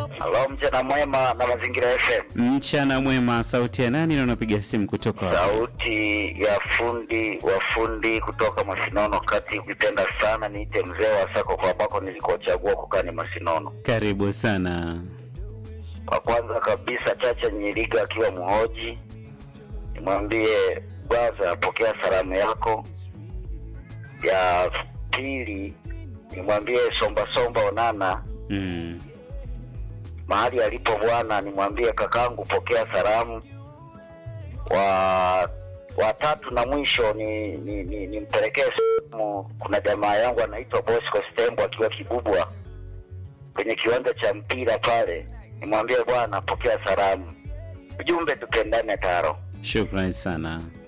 Halo, mchana mwema na mazingira FM. Mchana mwema, sauti ya nani na unapiga simu kutoka wapi? Sauti ya fundi wa fundi kutoka Masinono kati, ukipenda sana niite mzee wa sako kwa ambako nilikochagua kukaa ni Masinono. Karibu sana. Kwa kwanza kabisa, Chacha Nyiriga akiwa mhoji, nimwambie bwaza apokea salamu yako. Ya pili, nimwambie somba somba onana Mm. mahali alipo bwana, nimwambie kakangu pokea salamu. Wa watatu na mwisho ni ni, ni, nimpelekee salamu. Kuna jamaa yangu anaitwa Bosco Stembo akiwa Kibubwa kwenye kiwanja cha mpira pale, nimwambie bwana pokea salamu. Ujumbe tupendane taro. Shukrani sana.